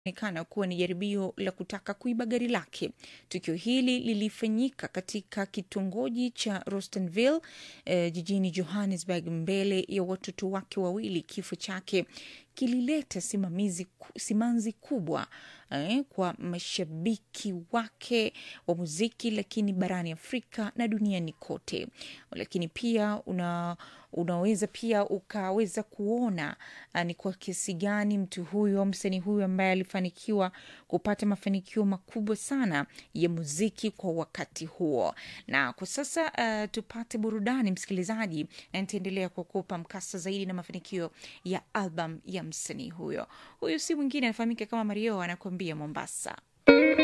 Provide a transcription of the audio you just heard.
onekana kuwa ni jaribio la kutaka kuiba gari lake. Tukio hili lilifanyika katika kitongoji cha Rostenville eh, jijini Johannesburg mbele ya watoto wake wawili. Kifo chake kilileta simamizi, simanzi kubwa eh, kwa mashabiki wake wa muziki, lakini barani Afrika na duniani kote. Lakini pia una unaweza pia ukaweza kuona uh, ni kwa kiasi gani mtu huyu msanii huyu ambaye alifanikiwa kupata mafanikio makubwa sana ya muziki kwa wakati huo. Na kwa sasa uh, tupate burudani msikilizaji, na nitaendelea kukupa mkasa zaidi na mafanikio ya album ya msanii huyo. Huyu si mwingine anafahamika kama Mario, anakuambia Mombasa.